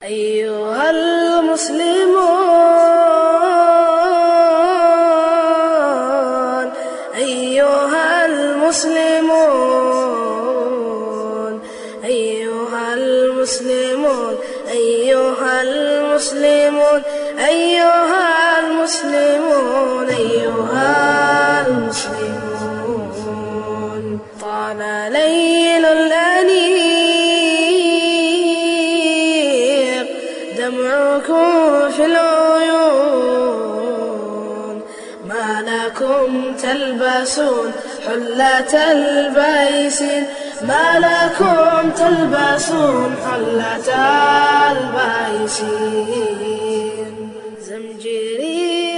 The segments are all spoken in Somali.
أيها المسلمون أيها المسلمون أيها المسلمون أيها المسلمون أيها المسلمون أيها المسلمون طال ليل الأنيق دمعكم في العيون ما لكم تلبسون حلة البيسين ما لكم تلبسون حلة البيسين زمجري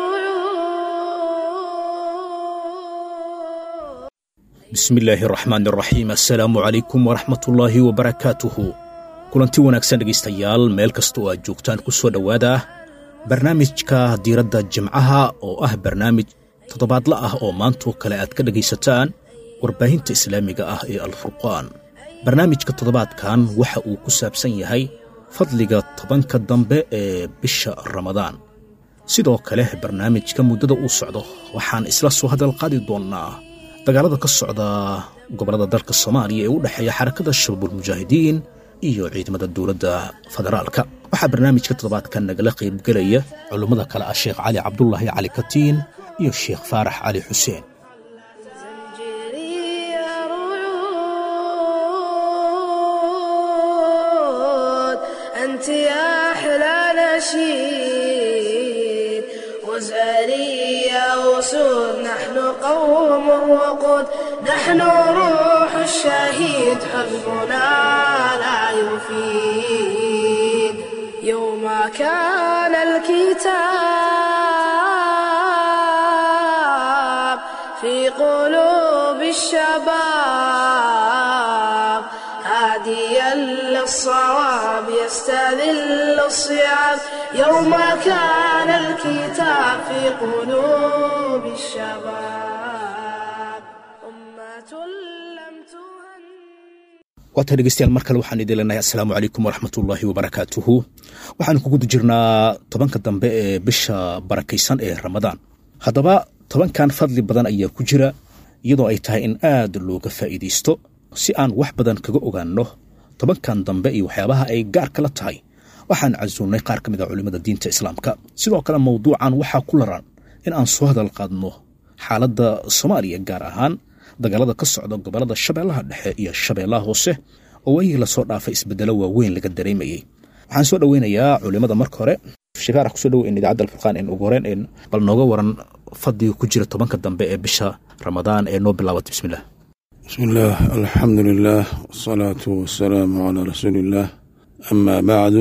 رعود bismi illaahi araxmaan araxiim assalaamu calaykum waraxmatullaahi wabarakaatuhu kulanti wanaagsan dhegaystayaal meel kasta oo aad joogtaan ku soo dhowaada barnaamijka diiradda jimcaha oo ah barnaamij toddobaadla ah oo maantoo kale aad ka dhegaysataan warbaahinta islaamiga ah ee alfurqaan barnaamijka toddobaadkan waxa uu ku saabsan yahay fadliga tobanka dambe ee bisha ramadaan sidoo kale barnaamijka muddada uu socdo waxaan isla soo hadal qaadi doonnaa dagaalada ka socda gobollada dalka soomaaliya ee u dhexeeya xarakada shabaabulmujaahidiin iyo ciidamada dowladda federaalka waxaa barnaamijka toddobaadkan nagala qaybgelaya culummada kale ah sheekh cali cabdulaahi cali katiin iyo sheekh faarax cali xuseen زمجري رعود أنت يا أحلى نشيد وزاري يا وسود نحن قوم وقود نحن روح الشهيد حزبنا لا يفيد يوم كان الكتاب في قلوب الشباب هاديا للصواب يستذل الصيام يوم كان الكتاب في قلوب الشباب أمة لم تهن waata dhegeystayaal mar kale waxaan idin leenahay assalaamu calaykum waraxmatullaahi wabarakaatuhu waxaanu ku guda jirnaa tobanka dambe ee bisha barakaysan ee ramadaan haddaba tobankan fadli badan ayaa ku jira iyadoo ay tahay in aad looga faa'iidaysto si aan wax badan kaga ogaanno tobankan dambe iyo waxyaabaha ay gaar kala tahay waxaan casuunnay qaar ka mid a culimmada diinta islaamka sidoo kale mawduucan waxaa ku laran in aan soo hadal qaadno xaaladda soomaaliya gaar ahaan dagaalada ka socda gobollada shabeellaha dhexe iyo shabeellaha hoose oo waayihii lasoo dhaafay isbeddelo waaweyn laga dareemayey waxaan soo dhoweynayaa culimmada marka hore shikaara kusoo dhoweyn idaacadda alfurqaan in ugu horeen in bal nooga waran fadliga ku jira tobanka dambe ee bisha ramadaan ee noo bilaabatay bismillah بسم الله الحمد لله والصلاة والسلام على رسول الله أما بعد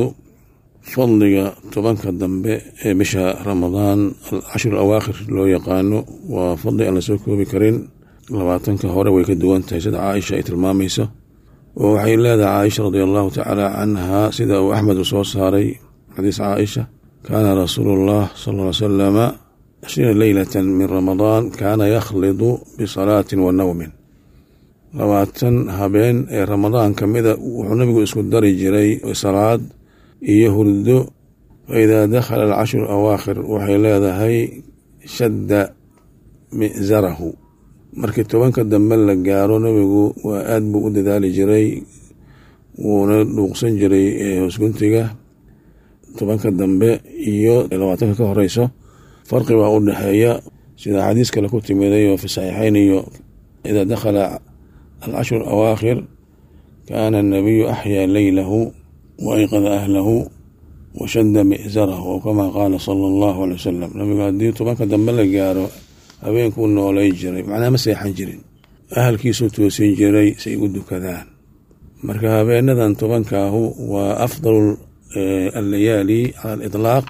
فضلga tobanka dambe ee bisha ramadaan alcashir awaakhir loo yaqaano waa fadli aan la soo koobi karin labaatanka hore way ka duwan tahay sida caaisha ay tilmaamayso oo waxay leedahay caaisha radi allahu tacaala canha sida uu axmed u soo saaray xadiis caaisha kaana rasuulu llah sal ll ly salama cishriina leylata min ramadaan kaana yakhlidu bisalaatin wa nawmin labaatan habeen ee ramadaan ka mida wuxuu nabigu isku dari jiray salaad iyo hurdo faidaa dakhala alcashru awaakhir waxay leedahay shadda mi'zarahu markii tobanka dambe la gaaro nabigu waa aad buu u dadaali jiray wuuna dhuuqsan jiray hoosguntiga tobanka dambe iyo labaatanka ka horeyso farqi baa u dhexeeya sida xadiis kale ku timiday oo fi saxiixeyn iyo idaa dakhala alcashru awaakhir kaana anabiyu axyaa leylahu wa ayqada ahlahu wa shadda mi'zarahu oo kamaa qaala sala allahu alay wasalam nabigu haddii tobanka dambe la gaaro habeenkuu noolay jiray macnaa ma seexan jirin ahalkiisuu toosin jiray say u dukadaan marka habeenadan tobankaahu waa afdalu allayaali cala aliطlaaq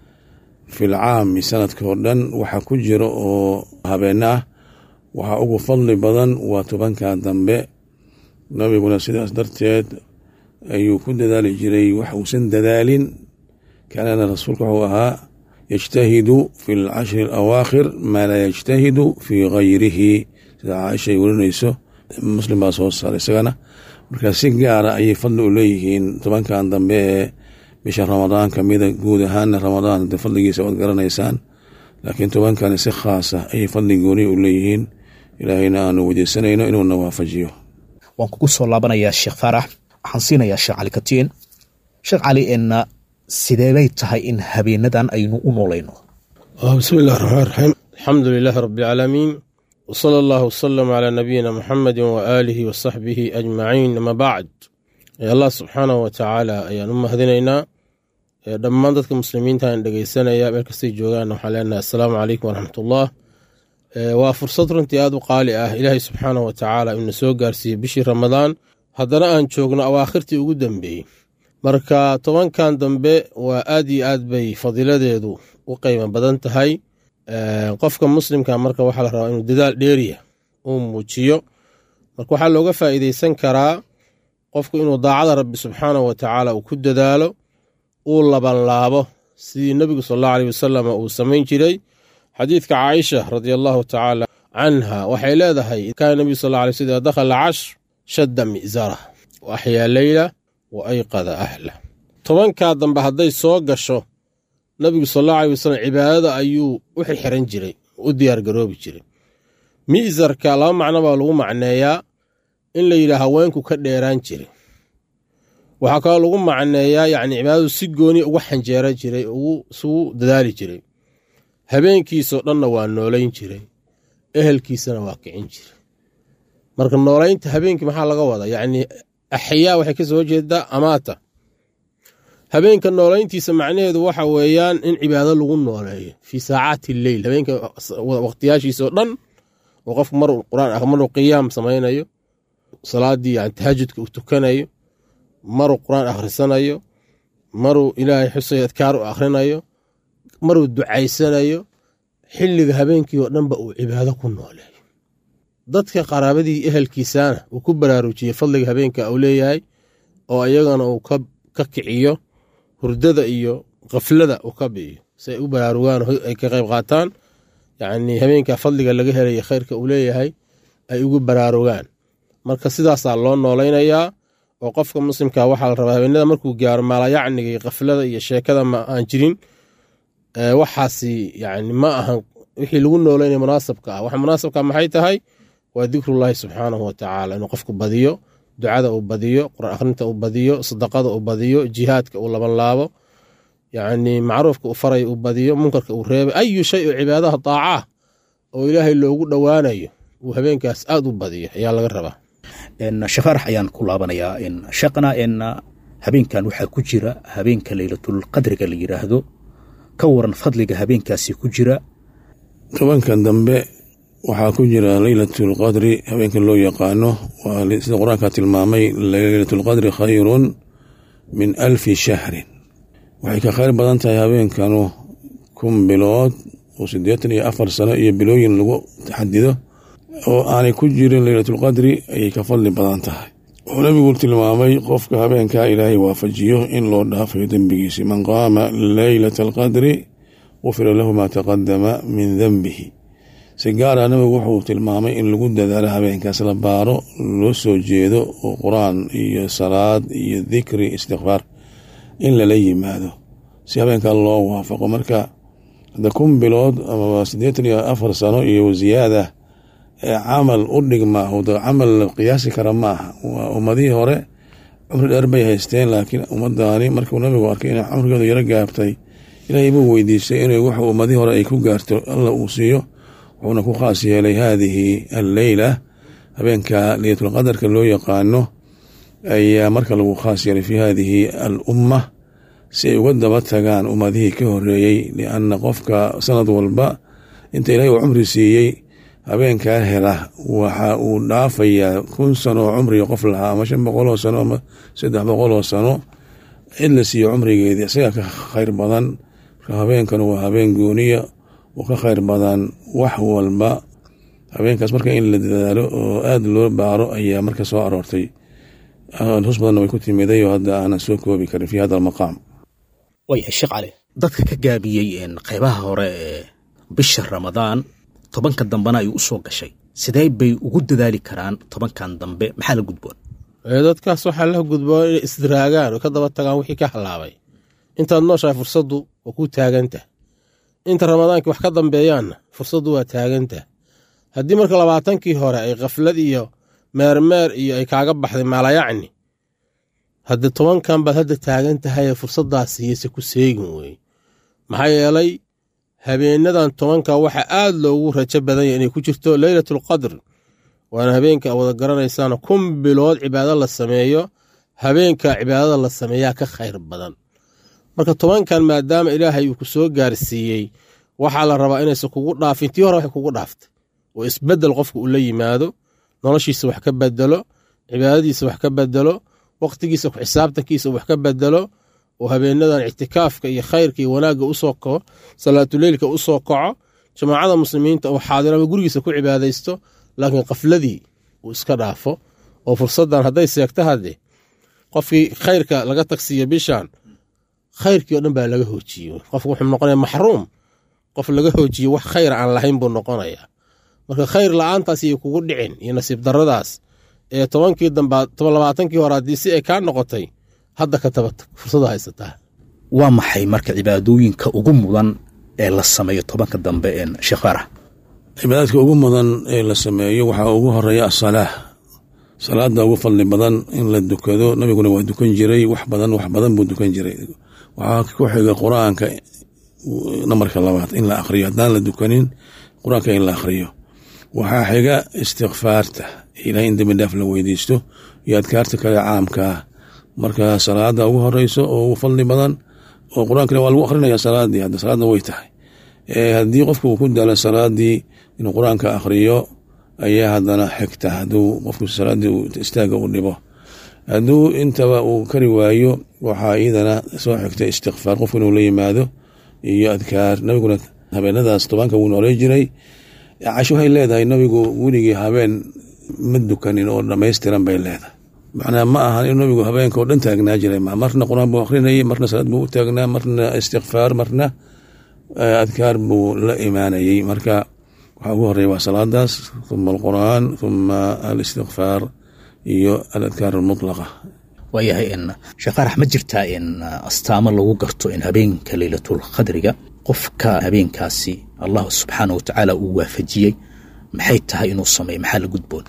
fi lcaami sanadka oo dhan waxa ku jira oo habeena ah waxaa ugu fadli badan waa tobanka dambe nabiguna sidaas darteed ayuu ku dadaali jiray wax uusan dadaalin kaanana rasuulka wuxuu ahaa yajtahidu fi lcashri alawaakhir maa laa yajtahidu fii gayrihi sida caaisha ay werinayso muslim baa soo saaray isagana markaa si gaara ayay fadli u leeyihiin tobankan dambe ee bisha ramadaan kamida guud ahaanna ramadaan de fadligiisa waad garanaysaan laakiin tobankani si khaasa ayay fadli gooni u leeyihiin ilaahayna aanu weydiisanayno inuuna waafajiyo waan kugu soo laabanayaa sheekh faarax waxaan siinayaa sheekh cali katiin sheekh cali enna sideebay tahay in habeenadan aynu u noolayno bismi illahi raxmaan raxiim alxamdu lilaahi rabbi alcaalamiin wsala allahu wasalam calaa nabiyina muxamedi waaalihi wasaxbihi ajmaciin ama bacd allah subxaanahu wa tacaala ayaan u mahadinaynaa dhammaan dadka muslimiinta aan dhegeysanaya meel kastay joogaan waxaan leenahay assalaamu calaykum waraxmatullah waa fursad runtii aada u qaali ah ilaahay subxaanahu wa tacaala inuna soo gaarsiiyey bishii ramadaan haddana aan joogno awaakhirtii ugu dambeeyey marka tobankan dambe waa aad iyo aad bay fadiiladeedu u qiimo badan tahay qofka muslimka marka waxaa la rabaa inuu dadaal dheeriya uu muujiyo marka waxaa looga faa'iideysan karaa qofku inuu daacada rabbi subxaanahu wa tacaala uu ku dadaalo uu labanlaabo sidii nebigu sal allahu aleyh wasalam uu samayn jiray xadiidka caaisha radia allahu tacaala canha waxay leedahay kaana nebigu sal alay sl dakhala cashr shadda mi'zarah wa axyaa leyla wa ayqada ahla tobankaa dambe hadday soo gasho nabigu sal allahu aley wasalam cibaadada ayuu u xirxiran jiray u diyaargaroobi jiray mi'sarka laba macno baa lagu macneeyaa in la yidhaha haweenku ka dheeraan jiray waxaa kaloo lagu macneeyaa yacni cibaadadu si gooni ugu xanjeeran jiray isugu dadaali jiray habeenkiisoo dhanna waa noolayn jiray ehelkiisana waa kicin jiray marka noolaynta habeenkii maxaa laga wadaa yacni axyaa waxay ka soo jeedaa amaata habeenka noolayntiisa macnaheedu waxa weeyaan in cibaado lagu nooleeyo fii saacaati leyl habeenka waqtiyaashiisao dhan oo qofku mar quraan maruu qiyaam samaynayo salaadii yani tahajudka uu tukanayo maruu qur-aan akhrisanayo maruu ilaahay xusayo adkaar u akhrinayo maruu ducaysanayo xilliga habeenkii oo dhanba uu cibaado ku nooleeyo dadka qaraabadii ehelkiisana uu ku baraarujiyey fadliga habeenka uu leeyahay oo iyagana uu ka kiciyo hurdada iyo kaflada uu ka bi'iyo si ay u baraarugaan ay ka qayb qaataan yacni habeenka fadliga laga helaya khayrka uu leeyahay ay ugu baraarugaan marka sidaasaa loo noolaynayaa oo qofka muslimka waxaa la rabaa habeenada markuu gaaro maalayacniga iyo kaflada iyo sheekada ma aan jirin waxaasi yani ma ahan wixii lagu noolaynaya munaasabka ah waxa munaasabka maxay tahay waa dikrullaahi subxaanahu watacaala inuu qofku badiyo ducada uu badiyo qur-aan akhrinta uu badiyo sadaqada uu badiyo jihaadka uu labanlaabo yacni macruufka uu faray uu badiyo munkarka uu reebay ayu shay oo cibaadaha daacah oo ilaahay loogu dhowaanayo uu habeenkaas aad u badiyo ayaa laga rabaa shafaarax ayaan ku laabanayaa shaqna habeenkan waxaa ku jira habeenka leylatul qadriga la yidhaahdo ka waran fadliga habeenkaasi ku jira tobankan dambe waxaa ku jira leylatulqadri habeenka loo yaqaano sida qur-aanka tilmaamay leylatulqadri khayrun min alfi shahrin waxay ka khayr badan tahay habeenkanu kun bilood oo siddeetan iyo afar sano iyo bilooyin lagu taxadido oo aanay ku jirin leylatulqadri ayay ka fadli badan tahay wuxuu nabigu tilmaamay qofka habeenkaa ilaahay waafajiyo in loo dhaafayo dembigiisi man qaama leylata alqadri gufira lahu maa taqadama min denbihi si gaara nabigu wuxuu tilmaamay in lagu dadaalo habeenkaas la baaro loo soo jeedo oo qur-aan iyo salaad iyo dikri istikfaar in lala yimaado si habeenkaa loo waafaqo marka hadda kun bilood amaba siddeetan iyo afar sano iyo ziyaada ee camal u dhigmaa camal la qiyaasi kara ma aha waa ummadihii hore cumri dheer bay haysteen laakiin ummadani markuu nabigu arkay inay cumrigeedu yaro gaabtay ilaahay buu weydiistay inay wax ummadihii hore ay ku gaarto alla uu siiyo wuxuuna ku khaas yeelay haadihi alleyla habeenka leylatulqadarka loo yaqaano ayaa marka lagu khaas yeelay fi haadihi al umma si ay uga daba tagaan ummadihii ka horeeyey lianna qofka sanad walba inta ilahay uu cumri siiyey habeenkaa hela waxa uu dhaafayaa kun sano oo cumriga qof lahaa ama shan boqoloo sano ama saddex boqoloo sano cid la siiyo cumrigeedii isagaa ka khayr badan marka habeenkan waa habeen gooniya oo ka khayr badan wax walba habeenkaas marka in la dadaalo oo aada loo baaro ayaa marka soo aroortay hus badanna way ku timiday oo hadda aanan soo koobi karin fi hada almaqaam waayahay sheekh cali dadka ka gaabiyey qaybaha hore ee bisha ramadaan tobanka dambena ay u soo gashay sidee bay ugu dadaali karaan tobankan dambe maxaa la gudboon dadkaas waxaa la gudboon inay isdiraagaan oo ka daba tagaan wixii ka halaabay intaad nooshahay fursaddu waa ku taagantah inta ramadaankii wax ka dambeeyaanna fursaddu waa taagantah haddii marka labaatankii hore ay khaflad iyo meermeer iyo ay kaaga baxday maalayacni haddii tobankan baad hadda taagan tahay fursaddaas siiyeyse ku seegin weeye maxaa yeelay habeenadan tobanka waxaa aad loogu rajo badanya inay ku jirto leylatulqadr waana habeenka wada garanaysaan kun bilood cibaado la sameeyo habeenka cibaadada la sameeyaa ka khayr badan marka tobankan maadaama ilaahay uu ku soo gaarsiiyey waxaa la rabaa inaysan kugu dhaafin tii hore waxay kugu dhaaftay oo isbedel qofka uu la yimaado noloshiisa wax ka bedelo cibaadadiisa wax ka bedelo waqtigiisa ku xisaabtankiisa wax ka bedelo oo habeenadan ictikaafka iyo khayrka iyo wanaagga usoo kaco salaatuleylka usoo kaco jamaacada muslimiinta uu xaadirama gurigiisa ku cibaadaysto laakiin kafladii uu iska dhaafo oo fursadan hadday seegto hadde qofkii khayrka laga tagsiiyo bishan khayrkii o dhan baa laga hoojiye qofku wuxuu noqonaya maxruum qof laga hoojiye wax khayr aan lahayn buu noqonaya marka khayr la-aantaas iyo kugu dhicin iyo nasiib daradaas ee tobankii damba labaatankii hore haddii si ay kaa noqotay hadda ka tabatag fursada haysataa waa maxay marka cibaadooyinka ugu mudan ee la sameeyo tobanka dambe een sheekh faarax cibaadaadka ugu mudan ee la sameeyo waxaa ugu horeeya asalaah salaada ugu fadli badan in la dukado nabiguna waa dukan jiray wax badan wax badan buu dukan jiray waxaa ku xiga qur-aanka namarka labaad in la akhriyo haddaan la dukanin qur-aanka in la akhriyo waxaa xiga istikfaarta ilahay in dembi dhaaf la weydiisto iyo adkaarta kale caamkaa marka salaada ugu horeyso oo ugu fadli badan oo qur-aankana waa lagu akrinaya salaadii hadda salaadna way tahay haddii qofku uu ku daalo salaadii inuu qur-aanka akhriyo ayaa haddana xigta hadduu qofku salaadii istaaga u dhibo hadduu intaba uu kari waayo waxaa iyadana soo xigta istikfaar qofku inuu la yimaado iyo adkaar nabiguna habeenadaas tobanka wuu noolay jiray casho waxay leedahay nabigu weligii habeen ma dukanin oo dhamaystiran bay leedahay macnaa ma ahan in nabigu habeenka oo dhan taagnaa jiray marna qur-aan buu akrinayay marna salaad buu u taagnaa marna istikfaar marna adkaar buu la imaanayey marka waxaa ugu horeeya waa salaadaas uma alqur'aan uma alistikfaar iyo aladkaar almutlaqa waayahay in sheekh faarax ma jirtaa in astaamo lagu garto in habeenka leylatul qadriga qofka habeenkaasi allah subxaana wa tacaala uu waafajiyey maxay tahay inuu sameeyo maxaa la gudboon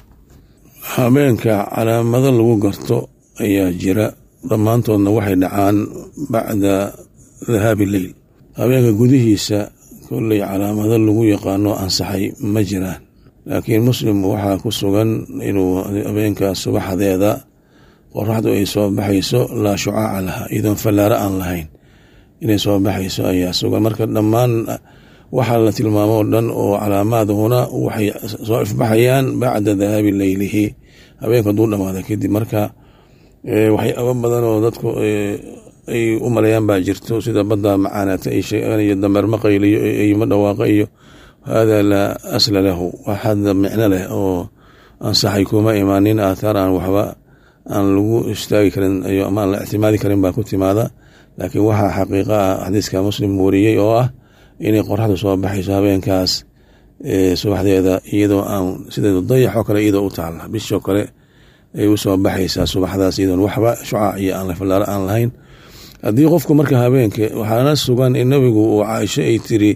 habeenka calaamado lagu garto ayaa jira dhammaantoodna waxay dhacaan bacda dahaabi leyl habeenka gudihiisa kolley calaamado lagu yaqaano ansaxay ma jiraan laakiin muslim waxaa ku sugan inuu habeenka subaxdeeda qoraxdu ay soo baxayso laa shucaaca laha iyadoon fallaaro aan lahayn inay soo baxayso ayaa sugan marka dhammaan waxaa la tilmaamo o dhan oo calaamaadhuna waxay soo ifbaxayaan bacda dahaabi leylihi habeenka haduu dhamaada kadib marka waxyaaba badan oo dadku ay u maleeyaan baa jirto sida badda macaanaata ay sheegaan iyo dameer maqayliyo eyma dhawaaqa iyo haadaa laa asla lahu wax hadda micno leh oo ansaxay kuma imaanin aathaar aan waxba aan lagu istaagi karin ama aan la ictimaadi karin baa ku timaada laakiin waxaa xaqiiqa ah xadiiska muslim wariyey oo ah inay qoraxdu soo baxayso habeenkaas subaxdeeda iyadoo aan sideedu dayaxoo kale iyadoo u taalla bishoo kale ay u soo baxaysaa subaxdaas iyadoon waxba shucaac iyo aan fallaaro aan lahayn haddii qofku marka habeenka waxaana sugan in nabigu uu caaisho ay tiri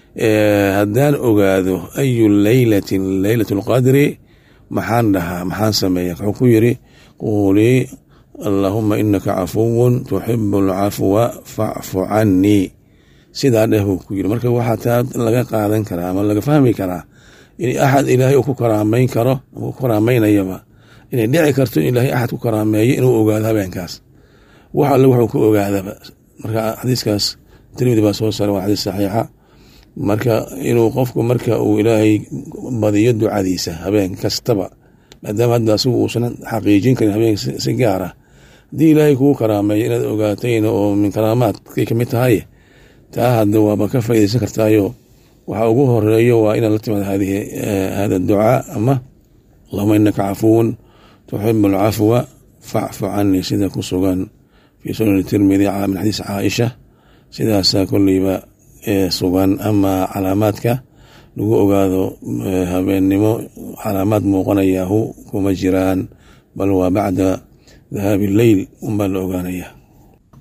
haddaan ogaado ayu leylatin leylat lqadri maxaan dhahaa maxaan sameeya wuxuu ku yiri quulii allaahuma inaka cafuwun tuxibu alcafwa facfu cannii sidaa dheh buu ku yiri marka waxaa taa laga qaadan karaa ama laga fahmi karaa in axad ilaahay uu ku karaamayn karo ku karaamaynayaba inay dhici karto in ilaahay axad ku karaameeyo inuu ogaado habeenkaas wax alle wuxuu ku ogaadaba marka xadiiskaas tirmidi baa soo saaray waa xadiis saxiixa marka inuu qofku marka uu ilaahay badiyo ducadiisa habeen kastaba maadaama hadda asigu uusan xaqiijin karin habeen si gaar ah haddii ilaahay kugu karaameeyo inaad ogaatayna oo min karaamaadkay kamid tahay taa hadda waaba ka faaideysan kartaayo waxa ugu horeeyo waa inaad la timaado hada ducaa ama allahuma inaka cafuwun tuxibu alcafwa facfu canii sida ku sugan fii sunani tirmidi min xadiis caaisha sidaasaa kolleyba sugan ama calaamaadka lagu ogaado habeennimo calaamaad muuqanayahu kuma jiraan bal waa bacda dahaabi leyl unbaa la ogaanaya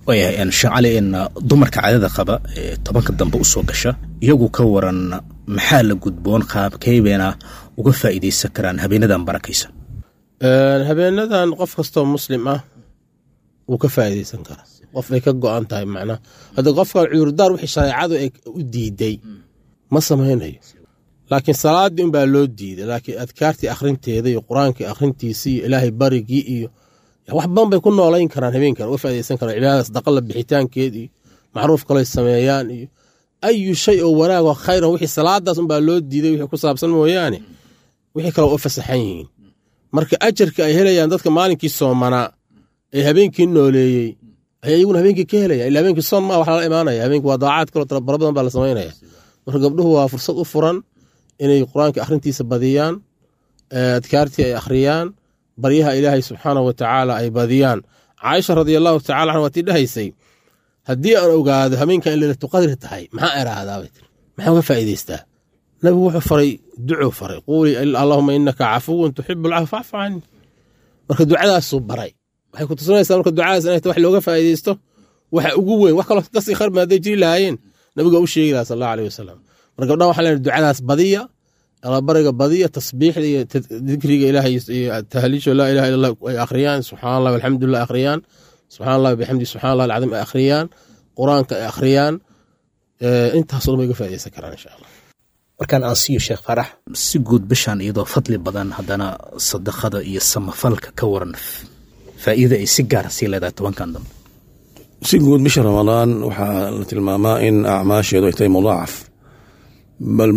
waayahay sheekh cali in dumarka cadada qaba ee tobanka dambe u soo gasha iyagu ka waran maxaa la gudboon qaabkaybayna uga faa'iidaysan karaan habeenadan barakaysan habeenadan qof kastoo muslim ah wuu ka faa'iidaysan karaa qof ay ka go-an tahay macnaha hadda qofka cudurdaar wixii shareecadu ay u diiday ma samaynayo laakiin salaaddii unbaa loo diiday laakiin adkaartii akhrinteeda iyo qur-aankii akhrintiisii iyo ilaahay barigii iyo wax badan bay ku noolayn karaan habeenkan uga faaidaysan karaan cibaadada sadaqala bixitaankeed iyo macruuf kalay sameeyaan iyo ayu shay oo wanaagoo khayran wixii salaadaas unbaa loo diiday wixii ku saabsan mooyaane wixii kale u fasaxan yihiin marka ajarka ay helayaan dadka maalinkii soomanaa ee habeenkii nooleeyey ayaa iyaguna habeenkii ka helaya ila habeenkii soon maa wax lala imaanaya habeenkii waa daacaad kaloo tala bara badan baa la samaynaya marka gabdhuhu waa fursad u furan inay qur-aanka akhrintiisa badiyaan adkaartii ay akhriyaan baryaha ilaahay subxaanahu wa tacaala ay badiyaan caaisha radiallahu tacala anha waa tii dhahaysay haddii aan ogaado habeenkan in leylatu qadri tahay maxaa eraahdaabay tii maxaa uga faa'iidaystaa nabigu wuxuu faray ducuu faray quulii allahuma inaka cafuwun tuxibu alcafwa facfu cani marka ducadaasuu baray waxay ku tusinaysaa marka ducadaas inay wax looga faa'iidaysto waxa ugu weyn wax kaloo kasii kharma hadday jiri lahaayeen nabiga u sheegi laha sal allahu aleyh wasalam marka gabdhaha waxaa leenahay ducadaas badiya alabariga badiya tasbiixda iyo dikriga ilaahay iyo tahliisho laa ilaha illa allah ay akhriyaan subxaan allah alxamdulilah akhriyaan subxaan allah bixamdi subxaan allah alcadiim ay akhriyaan qur-aanka ay akhriyaan intaasoo dhan bay ga faaidaysan karaan insha allah markaan aan siiyo sheekh faarax si guud bishaan iyadoo fadli badan haddana sadaqada iyo samafalka ka waran faa'iida ay si gaara sii leedahay tobankan dambe si guud bisha ramadaan waxaa la tilmaamaa in acmaasheedu ay tahay mudaacaf bal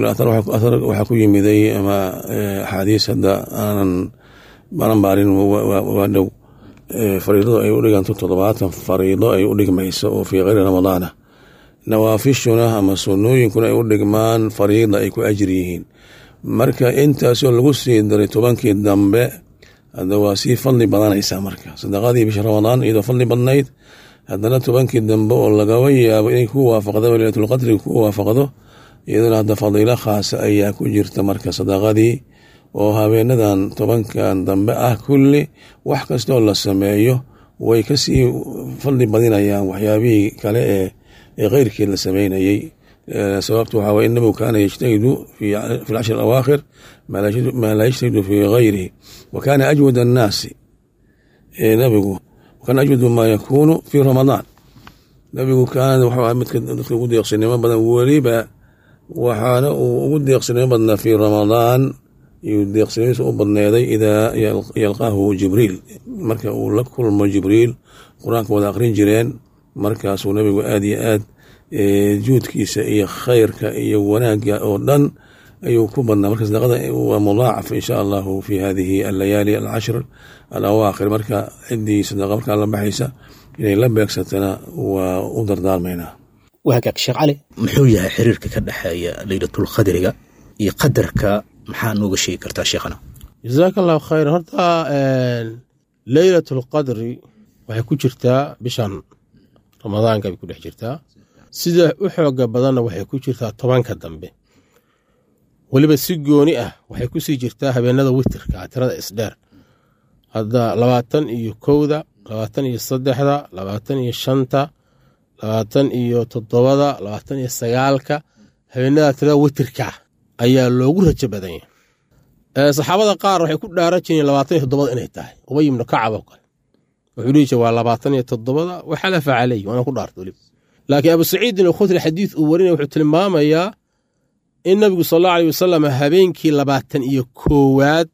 waxaa ku yimiday ama axaadiis hadda aanan baanan baarin waa dhow fariidadu ay u dhiganto toddobaatan fariido ay u dhigmayso oo fii keyri ramadaana nawaafishuna ama sunnooyinkuna ay u dhigmaan fariida ay ku ajri yihiin marka intaasoo lagu sii daray tobankii dambe hadda waa sii fadli badanaysaa marka sadaqadii bisha ramadaan iyadoo fadli badnayd haddana tobankii dambe oo lagaba yaabo inay ku waafaqdo leylatulqadri ku waafaqdo iyadana hadda fadiilo khaasa ayaa ku jirta marka sadaqadii oo habeenadan tobankan dambe ah kulli wax kastoo la sameeyo way kasii fadli badinayaan waxyaabihii kale ee ee keyrkeed la sameynayey sababtu waxaa waye in nabigu kaana yajtahidu fi lcashri awaakhir maa laa yajtahidu fii gayrihi wa kaana ajwad annaasi nabigu wakaana ajwadu maa yakuunu fii ramadaan nabigu kaana wuxuu ahaa midka dadka ugu deeqsinimo badan weliba waxaana uu ugu deeqsinimo badnaa fii ramadaan iyuu deeqsinimadiisa u badneeday idaa yalqaahu jibriil marka uu la kulmo jibriil qur-aanka wada aqrin jireen markaasuu nabigu aad iyo aad juudkiisa iyo khayrka iyo wanaagga oo dhan ayuu ku badnaa marka sadaqada waa mudaacaf insha allahu fi hadihi allayaali alcashr alawaakhir marka ciddii sadaqa markaa la baxaysa inay la beegsatana waa u dardaarmaynaa waa hagaag sheekh cali muxuu yahay xiriirka ka dhexeeya leylatulqadriga iyo qadarka maxaa nooga sheegi kartaa sheekhana jazaaka allahu khayr horta leylat alqadri waxay ku jirtaa bishan ramadaanka bay ku dhex jirtaa sida u xooga badanna waxay ku jirtaa tobanka dambe weliba si gooni ah waxay ku sii jirtaa habeenada witirka tirada isdheer hadda labaatan iyo kowda labaatan iyo saddexda labaatan iyo shanta labaatan iyo toddobada labaatan iyo sagaalka habeenada tirada witirka ayaa loogu rajo badan yahay saxaabada qaar waxay ku dhaaran jireen labaatan iyo toddobada inay tahay ubay ibnu kacab oo kale wuxuu dhihi jire waa labaatan iyo toddobada waxalafa caleyh waana ku dhaarta weliba laakiin abu saciidin alkhudri xadiid uu warinaya wuxuu tilmaamayaa in nabigu sal allahu aleyh wasalam habeenkii labaatan iyo koowaad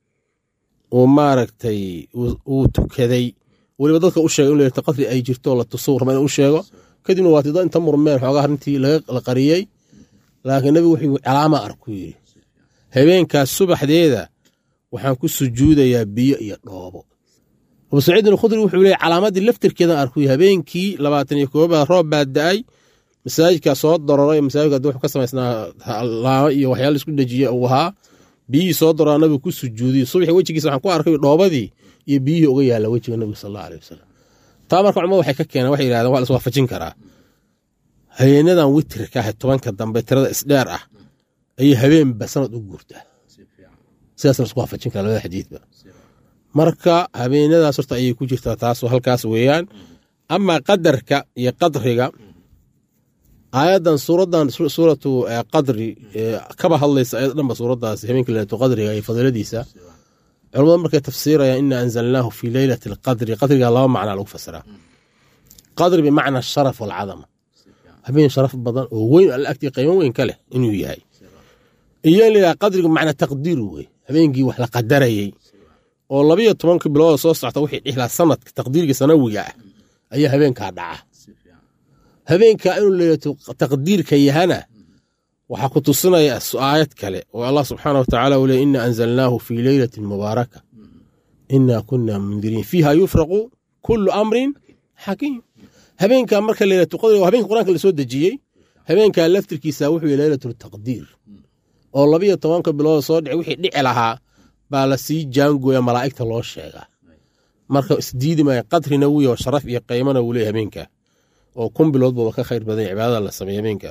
uu maaragtay uu tukaday weliba dadka u sheegay in leylata qadri ay jirto la tuso raba in u sheego kadibna waa tida inta murmeen xoogaa arrintii la qariyey laakiin nabigu wuxuu calaama arku yidhi habeenkaas subaxdeeda waxaan ku sujuudayaa biyo iyo dhoobo abu saciidin alkhudri wuxuu leeyay calaamadii laftirkeedan arkuy habeenkii labaatan iyo koobaad roob baa da-ay masaajidkaa soo daroray masaajidka wuxuu ka samaysnaa laamo iyo waxyaala isku dejiye uu ahaa biyihii soo daroraa nabigu ku sujuudiy subaxii wejigiisa waxaan ku arkay dhoobadii iyo biyihii uga yaalla wejiga nabiga sal allahu aleyh wasalam taa marka culamadu waxay ka keeneen waxay yidhahdeen waa la iswaafajin karaa habeenadan witirka ah tobanka dambe tirada isdheer ah ayay habeenba sanad u guurtaa sidaasna isku waafajin kara labada xadiidba marka habeenadaas horta ayay ku jirtaa taas halkaas weeyaan amaa qadarka iyo qadriga aayaddan suuraddan suuratu qadri kaba hadlaysa ayad dhanba suuraddaas habeenka leylatu qadriga iyo fadiiladiisa culamada markay tafsiirayaan ina anzalnaahu fi leylati alqadri qadriga laba macnaa lagu fasiraa qadri bimacna asharaf walcadama habeen sharaf badan oo weyn alla agtii qiimo weyn ka leh inuu yahay iyo in layidhaha qadrigu macna taqdiiru wey habeenkii wax la qadarayey oo labiyo tobanka bilooda soo socta wixii dhixlaa sanadka taqdiirka sanawiga ah ayaa habeenkaa dhaca habeenkaa inuu leeyato taqdiirka yahana waxaa ku tusinaya aayad kale oo allah subxaana watacaala uu leey ina anzalnaahu fii leylatin mubaaraka inaa kunna mundiriin fiiha yufraqu kullu amrin xakiim habeenkaa marka leylatu qadriga habeenka qur-aanka la soo dejiyey habeenkaa laftirkiisa wuxuu yahy leylatu taqdiir oo labiyo tobanka bilooda soo dhici wixii dhici lahaa baa la sii jaangooya malaa'igta loo sheegaa marka isdiidi maya qadrina wuya sharaf iyo qiimana wuu leey habeenkaa oo kun bilood buuba ka khayr badan cibaadada la sameeya habeenkaa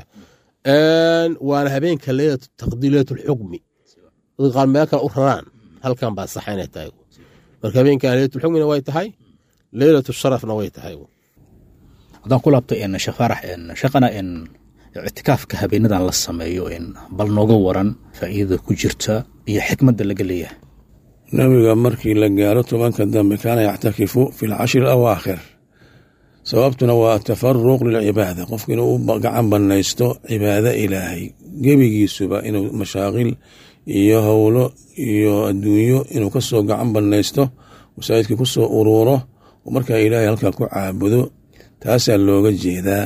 waana habeenka leylatu taqdiir leylatu lxukmi dadka qaar meel kale u raraan halkan baa saxa inay tahay marka habeenkan leylatu lxukmina way tahay leylatu sharafna way tahay haddaan ku laabto sheekh faarax shaqana ictikaafka habeenadan la sameeyo bal nooga waran faa'iidada ku jirta iyo xikmadda laga leeyahay nabiga markii la gaaro tobanka dambe kaana yactakifu fi lcashri alawaakhir sababtuna waa atafaruq lilcibaada qofku inuu u gacan banaysto cibaado ilaahay gebigiisuba inuu mashaaqil iyo howlo iyo adduunyo inuu kasoo gacan banaysto masaajidkii kusoo uruuro oo markaa ilaahay halkaa ku caabudo taasaa looga jeedaa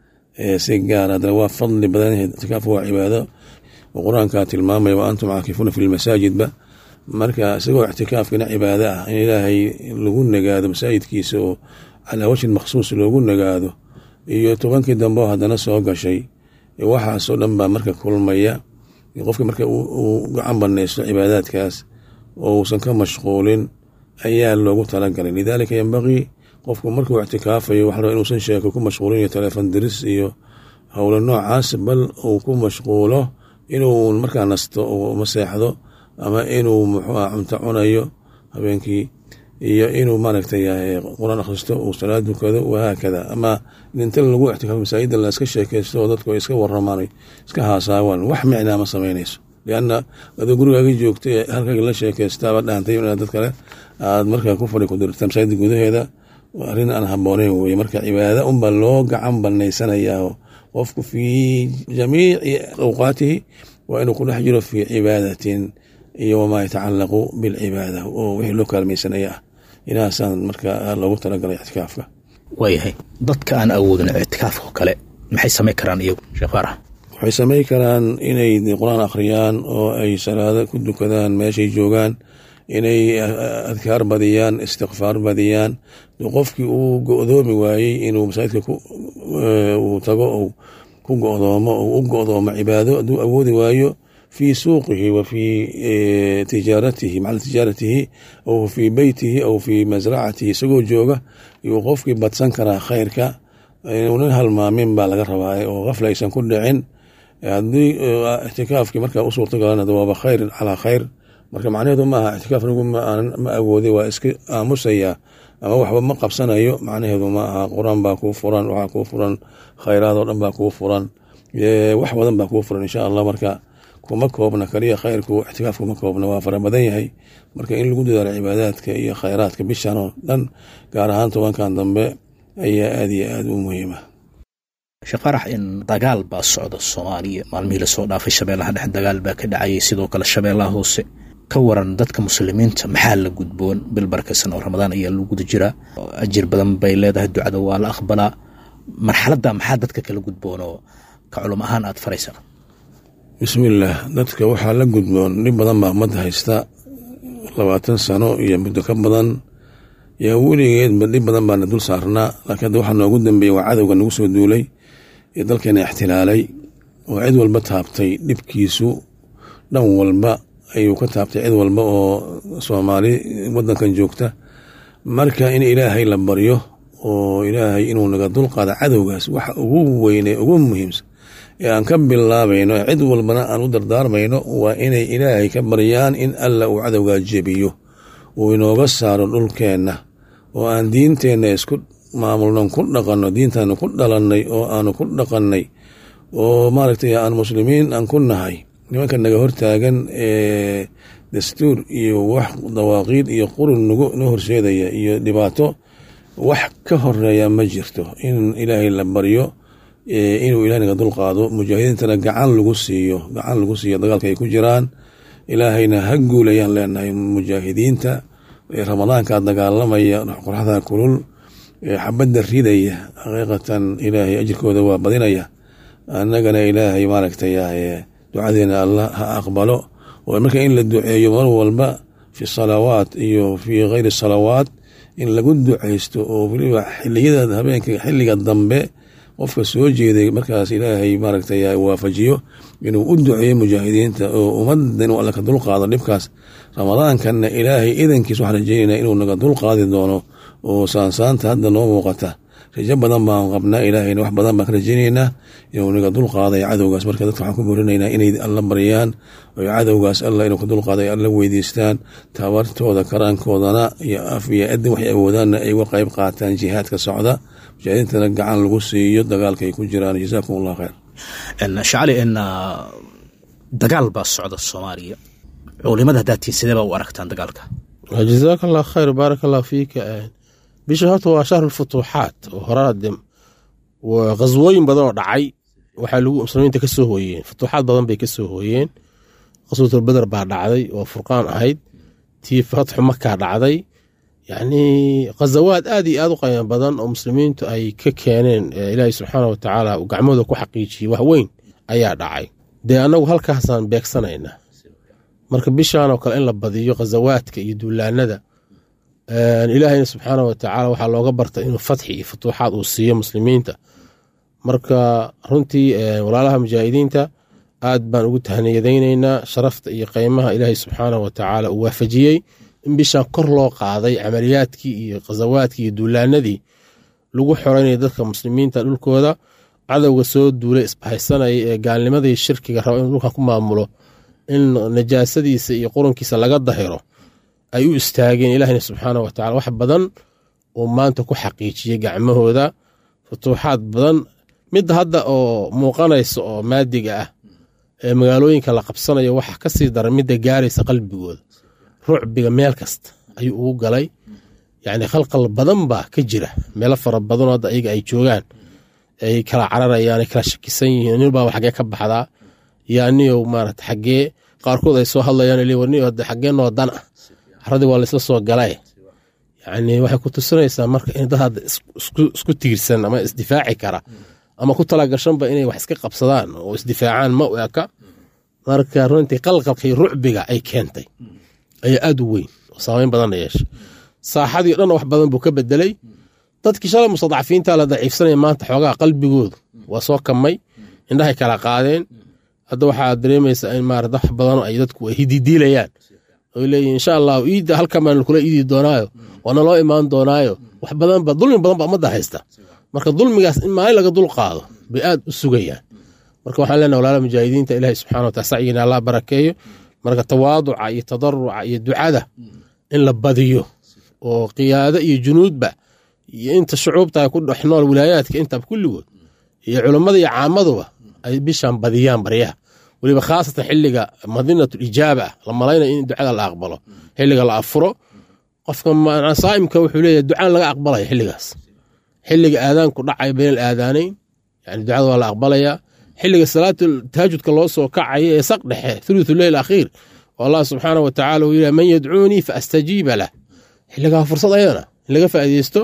si gaar adana waa fadli badan itikaaf waa cibaado oo qur-aankaa tilmaamaya wa antum caakifuuna fi lmasaajidba marka isagoo ictikaafkina cibaado ah in ilaahay lagu nagaado masaajidkiisa oo calaa wajhin makhsuus loogu nagaado iyo tobankii dambe oo haddana soo gashay waxaasoo dhan baa marka kulmaya qofka marka uu gacan banaysto cibaadaadkaas oo uusan ka mashquulin ayaa loogu talagalay lidaalika yembaqii qofku markuu ictikaafayo waxa inuusan sheeko ku mashquulin iyo teleefon diris iyo howlo noocaas bal uu ku mashquulo inuu markaa nasto uma seexdo ama inuu muxuuah cunto cunayo habeenkii iyo inuu maaragtay qur-aan akhristo uu salaad dukado wahaakada ama inta lagu ictikaafo masaajida la iska sheekeysto oo dadku ay iska waramaan iska haasaawaan wax micnaa ma samaynayso lianna adoo gurigaaga joogta ee halkaaga la sheekeystaaba dhaantay inaad dad kale aad markaa ku fadhi ku dirta masaajida gudaheeda arrin aan habooneyn weye marka cibaada unbaa loo gacan banaysanayaa qofku fii jamiici awqaatihi waa inuu ku dhex jiro fii cibaadatin iyo wamaa yatacalaqu bilcibaada oo wixii loo kaalmaysanaya ah inahaasaan marka loogu talagalay ictikaafka waayahay dadka aan awoodin ictikaafka kale maxay samayn karaan iyagu sheekh faarax waxay samayn karaan inay qur-aan akhriyaan oo ay salaado ku dukadaan meeshay joogaan inay adkaar badiyaan istikfaar badiyaan qofkii uu go-doomi waayey inuu masaajidka uu tago ou ku godoomo ou u go-doomo cibaado hadduu awoodi waayo fii suuqihi wa fii tijaaratihi macala tijaaratihi aw fii beytihi aw fii masracatihi isagoo jooga yuu qofkii badsan karaa khayrka inuunan halmaamin baa laga rabaa oo kafla aysan ku dhicin haddii ictikaafkii markaa u suurtagalana waaba khayr calaa khayr marka macnaheedu maaha ictikaaf anigu ma awoodi waa iska aamusayaa ama waxba ma qabsanayo macnaheedu ma aha qur-aan baa kuu furan waxaa kuu furan khayraadoo dhan baa kuu furan wax badan baa kuu furan insha allah marka kuma koobna kaliya khayrku ictikaaf kuma koobna waa fara badan yahay marka in lagu dadaalo cibaadaadka iyo khayraadka bishan oo dhan gaar ahaan tobankan dambe ayaa aad iyo aad u muhiima sheekh farax in dagaal baa socda soomaaliya maalmihii lasoo dhaafay shabeellaha dhexe dagaal baa ka dhacayay sidoo kale shabeellaha hoose ka waran dadka muslimiinta maxaa la gudboon bil barakaysan oo ramadaan ayaa lagu guda jiraa ajir badan bay leedahay ducada waa la aqbalaa marxaladda maxaa dadka kala gudboon oo ka culum ahaan aad faraysaa bismillaah dadka waxaa la gudboon dhib badan baa ummadda haysta labaatan sano iyo muddo ka badan yaa weligeedba dhib badan baana dul saarnaa laakiin hadda waxaa noogu dambeeyey waa cadowga nagu soo duulay ee dalkeena ixtilaalay oo cid walba taabtay dhibkiisu dhan walba ayuu ka taabtay cid walba oo soomaali wadankan joogta marka in ilaahay la baryo oo ilaahay inuu naga dulqaada cadowgaas waxa ugu weyne ugu muhiimsan ee aan ka bilaabayno cid walbana aan u dardaarmayno waa inay ilaahay ka baryaan in alla uu cadowgaa jebiyo uu inooga saaro dhulkeenna oo aan diinteenna isku maamulnon ku dhaqanno diintaanu ku dhalannay oo aanu ku dhaqannay oo maaragtay aan muslimiin aan ku nahay nimanka naga hortaagan ee dastuur iyo wax dawaaqiid iyo qurun nagu noo horseedaya iyo dhibaato wax ka horeeya ma jirto in ilaahay la baryo inuu ilahay naga dulqaado mujaahidiintana gacan lagu siiyo gacan lagu siiyo dagaalka ay ku jiraan ilaahayna ha guulayaan leenahay mujaahidiinta ramadaanka dagaalamaya qoraxda kulul xabadda ridaya xaqiiqatan ilaahay ajirkooda waa badinaya annagana ilaahay maaragtay ducadeena allah ha aqbalo oo marka in la duceeyo mar walba fi salawaat iyo fi kayri salawaat in lagu ducaysto oo weliba xiliyada habeenka xilliga dambe qofka soo jeeday markaas ilaahay maaragtay waafajiyo inuu u duceeyo mujaahidiinta oo ummadda inuu alla ka dulqaado dhibkaas ramadaankanna ilaahay idankiis waxaan rajeynayna inuu naga dulqaadi doono oo saansaanta hadda noo muuqata rajo badan baan qabnaa ilaahayna wax badan baan ka rajaynaynaa inuu naga dulqaaday cadowgaas marka dadka waxaan ku boorinaynaa inay alla baryaan oy cadowgaas alla inuu ka dulqaaday alla weydiistaan tabartooda karaankoodana iyo af iyo adin waxay awoodaanna ay uga qayb qaataan jihaadka socda mujaahidiintana gacan lagu siiyo dagaalka ay ku jiraan jazaakum allah khayr shacali n dagaal baa socda soomaaliya culimada hadaatiin sidee baa u aragtaan dagaalka jazaaka allah khayr baarak allah fiika bisha horta waa shahru lfutuuxaat oo horaade khaswooyin badan oo dhacay waxaa lagu muslimiinta ka soo hooyeen futuuxaad badan bay ka soo hooyeen qaswatulbeder baa dhacday oo furqaan ahayd tii fatxu makaa dhacday yacnii khazawaad aad iyo aad u qaymo badan oo muslimiintu ay ka keeneen ilaahay subxaana wa tacaala uu gacmooda ku xaqiijiyey wax weyn ayaa dhacay dee annagu halkaasaan beegsanaynaa marka bishaanoo kale in la badiyo khazawaadka iyo duulaanada ilaahayna subxaana wa tacaala waxaa looga barta inuu fatxi iyo futuuxaad uu siiyo muslimiinta marka runtii walaalaha mujaahidiinta aad baan ugu tahniyadaynaynaa sharafta iyo qeymaha ilaahay subxaana wa tacaala uu waafajiyey in bishaan kor loo qaaday camaliyaadkii iyo khazawaadkii iyo duulaanadii lagu xoreynaya dadka muslimiinta dhulkooda cadowga soo duulay isbahaysanaya ee gaalnimadii shirkiga raba inuu dhulkan ku maamulo in najaasadiisa iyo qurunkiisa laga dahiro ay u istaageen ilaahina subxaana wa tacala wax badan uu maanta ku xaqiijiyey gacmahooda futuuxaad badan midda hadda oo muuqanaysa oo maadiga ah ee magaalooyinka la qabsanayo waxa ka sii daran midda gaaraysa qalbigooda rucbiga meel kasta ayuu ugu galay yacni khalqal badan baa ka jira meelo fara badanoo hadda ayaga ay joogaan ay kala cararayaan ay kala shakisan yihiin ninbaa xaggee ka baxdaa yaa niyow maarata xaggee qaarkood ay soo hadlayaan warniyo xaggee noo dan ah caradii waa laysla soo galay yacni waxay ku tusinaysaa marka in dad hadda isku tiirsan ama isdifaaci kara ama ku talagashanba inay wax iska qabsadaan oo isdifaacaan ma u eka marka runtii qalqalka iyo rucbiga ay keentay ayaa aad u weyn oo saameyn badanna yeeshay saaxadii dhanna wax badan buu ka bedelay dadkii shalay mustadcafiinta la daciifsanaya maanta xoogaha qalbigoodu waa soo kamay indhahay kala qaadeen hadda waxaa dareemaysaa in maarata wax badan ay dadku ay hididiilayaan oy leeyihin insha allahu iidda halkan baan kula iidi doonaayo waana loo imaan doonaayo wax badanba dulmi badan ba ummadda haysta marka dulmigaas in maalin laga dul qaado bay aad u sugayaan marka waxaan leenaha walaala mujaahidiinta ilaahay subxana watala sacyiina allah barakeeyo marka tawaaduca iyo tadaruca iyo ducada in la badiyo oo qiyaado iyo junuudba iyo inta shucuubta ku dhex nool wilaayaadka intaba kulligood iyo culammada iyo caamaduba ay bishaan badiyaan baryaha weliba khaasatan xiliga madinatu ijaaba la malaynayo in ducada la aqbalo xiliga la afuro qofka saa'imka wuxuu leeyahay ducaan laga aqbalaya xiligaas xiliga aadaanku dhacay bayn aadaanayn yani ducada waa la aqbalayaa xiliga salaatu tahaajudka loo soo kacaya ee saq dhexe thuluthu leyl akhiir oo allah subxaana wa tacala uu yidhaha man yadcuunii fa astajiiba lah xiligaa fursad ayadana in laga faa'iideysto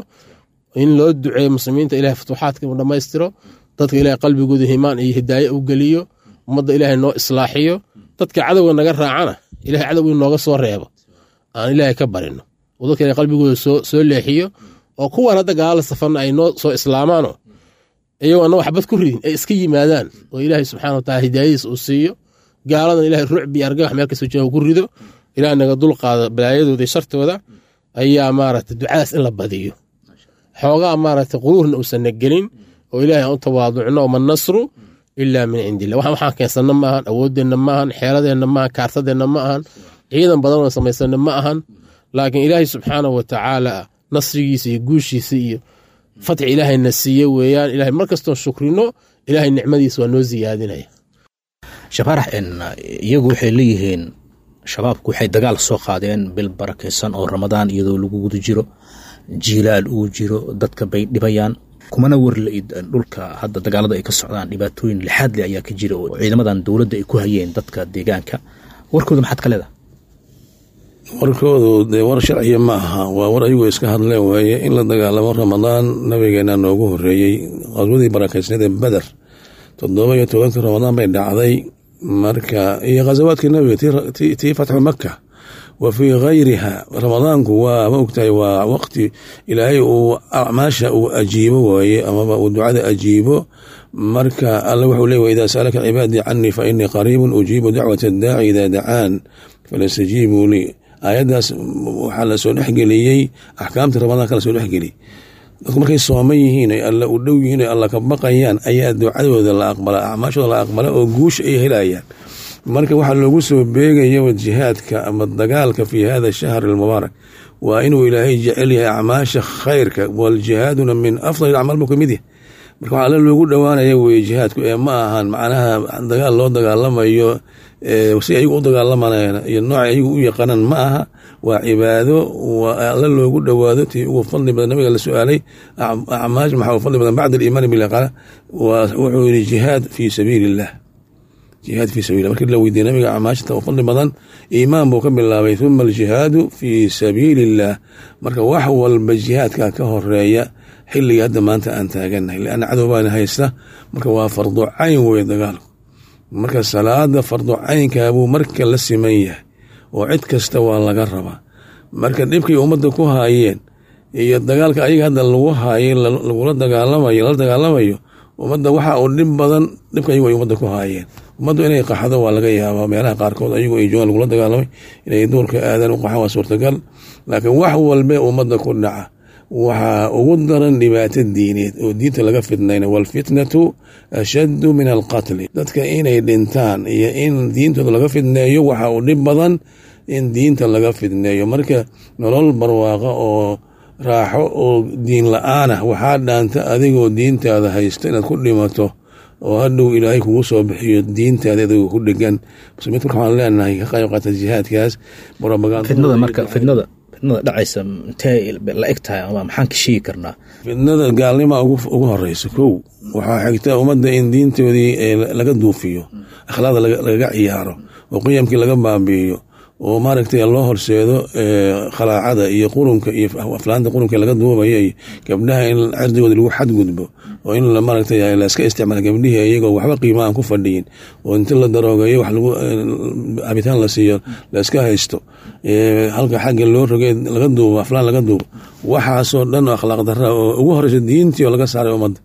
in loo duceeyo muslimiinta ilahay futuuxaadka uu dhammaystiro dadka ilahay qalbigooda himaan iyo hidaaye u geliyo ummadda ilaahay noo islaaxiyo dadka cadowga naga raacana ilahay cadowgii nooga soo reebo aan ilaahay ka barino oo dadka ilahay qalbigooda soo leexiyo oo kuwan hadda gaalala safarna ay noo soo islaamaano iyagoo anna waxbad ku ridin ay iska yimaadaan oo ilaahay subxana wa tacala hidaayadiis uu siiyo gaaladan ilahay rucbi argagax meel kastoo jooga ku rido ilaah naga dulqaado balaayadooda iyo shartooda ayaa maaragta ducadaas in la badiyo xoogaa maaragta quruurna uusanna gelin oo ilaahay aan u tawaaducno oma nasru ilaa min cindi illah waxaan waxaan keensanna ma ahan awooddeenna ma ahan xeeladeenna ma ahan kaartadeenna ma ahan ciidan badan oo samaysanna ma ahan laakiin ilaahay subxaanahu wa tacaala nasrigiisa iyo guushiisa iyo fatxi ilaahayna siiye weeyaan ilahay mar kastoon shukrino ilahay nicmadiisa waa noo siyaadinaya shabaarax iyagu waxay leeyihiin shabaabku waxay dagaal soo qaadeen bil barakaysan oo ramadaan iyadoo lagu guda jiro jiilaal uu jiro dadka bay dhibayaan kumana warla-id dhulka hadda dagaalada ay ka socdaan dhibaatooyin lixaad leh ayaa ka jira oo ciidamadan dowladda ay ku hayeen dadka deegaanka warkooda maxaad ka leedaha warkoodu dee war sharciya ma aha waa war ayagoo iska hadleen waaye in la dagaalamo ramadaan nabigeena noogu horeeyey qaswadii barakaysneed ee beder toddoba iyo tobankii ramadaan bay dhacday marka iyo khasawaadkii nabiga tii fatxu maka wa fii gayriha ramadaanku waa ma ogtahay waa waqti ilaahay uu acmaasha uu ajiibo waaye amaba uu ducada ajiibo marka alle wuxuu leey wa idaa saalaka cibaadii canii fa inii qariibun ujiibu dacwat addaaci idaa dacaan falastajiibuu lii aayaddaas waxaa lasoo dhexgeliyey axkaamtii ramadaanka lasoo dhexgeliyey dadku markay sooman yihiin ay alla u dhow yihiin ay alla ka baqayaan ayaa ducadooda la aqbala acmaashooda la aqbala oo guusha ay helayaan marka waxaa loogu soo beegaya jihaadka ama dagaalka fi hada shahr almubaarak waa inuu ilaahay jecel yahay acmaasha khayrka waljihaaduna min afdal acmaal buu kamid yahay marka waxaa alla loogu dhowaanaya weye jihaadku ee ma ahan macnaha dagaal loo dagaalamayo si ayagu u dagaalamanayaan iyo nooca ayagu u yaqaanaan ma aha waa cibaado waa alla loogu dhowaado tii ugu fadli badan nabiga la su-aalay acmaash maxaa u fadli badan bacda aliimaani billah qaala wuxuu yihi jihaad fii sabiili illah jihaad fii sabiillah markii la weydiiyey nabiga acmaashta u fadli badan iimaan buu ka bilaabay huma aljihaadu fii sabiili illah marka wax walba jihaadka ka horeeya xilliga hadda maanta aan taaganahay leanna cadow baana haysta marka waa fardu cayn weye dagaalku marka salaada fardu caynkaabuu marka la siman yahay oo cid kasta waa laga rabaa marka dhibkay ummadda ku haayeen iyo dagaalka ayaga hadda lagu haayay lagula dagaalamayo lala dagaalamayo ummadda waxa uu dhib badan dhibka ayagu ay ummadda ku haayeen ummaddu inay qaxdo waa laga yaabaa meelaha qaarkood ayagu ay joogaan lagula dagaalamay inay duurka aadaan u qaxan waa suurtagal laakiin wax walbe ummadda ku dhaca waxaa ugu daran dhibaato diineed oo diinta laga fidnayna waalfitnatu ashaddu min alqatli dadka inay dhintaan iyo in diintooda laga fidneeyo waxa uu dhib badan in diinta laga fidneeyo marka nolol barwaaqa oo raaxo oo diin la-aan ah waxaa dhaanta adigoo diintaada haysta inaad ku dhimato oo hadhow ilaahay kugu soo bixiyo diintaada adigoo ku dhegan muslimiinta marka waxaan leenahay ka qayb qaata jihaadkaas fidnada marka fidnada fidnada dhacaysa intee la eg tahay ama maxaan ka sheegi karnaa fidnada gaalnima ugu horeysa kow waxaa xigta ummadda in diintoodii laga duufiyo akhlaaqda lagaga ciyaaro oo qiyamkii laga baabi'iyo oo maaragtay loo horseedo khalaacada iyo qurunka iyo aflaanta qurunka laga duubaya iyo gabdhaha in cirdigooda lagu xadgudbo oo in maaragtay laska isticmaala gabdhihii iyagoo waxba qiima aan ku fadhiyin oo inta la daroogayo wax lagu cabitaan la siiyo laska haysto halka xagga loo rogay laga duubo aflaan laga duubo waxaasoo dhan oo akhlaaq darra oo ugu horeysa diintii oo laga saaray ummadda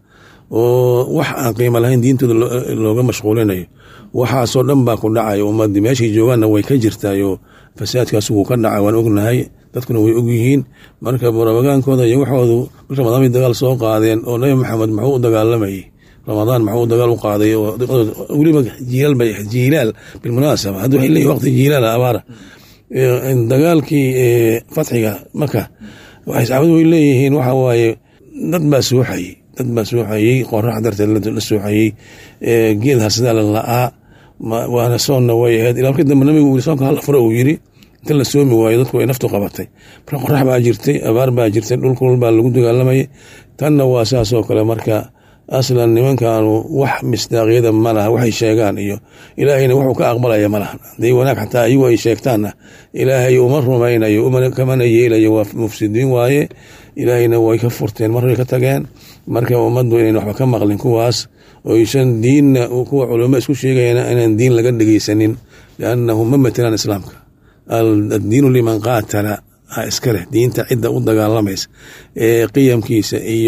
oo wax aan qiimo lahayn diintooda looga mashquulinayo waxaasoo dhan baa ku dhacay ummadii meeshay joogaanna way ka jirtaayoo fasaadkaas wuu ka dhacay waan ognahay dadkuna way ogyihiin marka barabagaankooda iyo waxoodu bil ramadaan bay dagaal soo qaadeen oo nabi maxamed muxuu u dagaalamayay ramadaan muxuu dagaal u qaaday oo weliba jiilaal bay jiilaal bilmunaasaba hadda waxay leeyihin waqti jiilaal abaara dagaalkii fatxiga marka waxay saxaabadu way leeyihiin waxa waaye dad baa suuxayay dad baa suuxayey qorax darteed la suuxayey geed harsadaa la la-aa waana soonna way ahayd ilaa markii dambe nabigu uu soonka hal furo uu yiri inta la soomi waayo dadku ay naftu qabatay marka qorax baa jirtay abaar baa jirtay dhulkul baa lagu dagaalamayay tanna waa saasoo kale marka aslan nimankaanu wax misdaaqyada ma laha waxay sheegaan iyo ilaahayna wuxuu ka aqbalaya ma lahan haday wanaag xataa ayagu ay sheegtaanna ilaahay uma rumaynayo kamana yeelayo waa mufsidiin waaye ilaahayna way ka furteen mar way ka tageen marka ummaddu inayn waxba ka maqlin kuwaas oysan diinna kuwa culamo isku sheegayana inaan diin laga dhegeysanin liannahu ma matelaan islaamka addiinu liman qaatala ha iska leh diinta cidda u dagaalamaysa ee qiyamkiisa iyo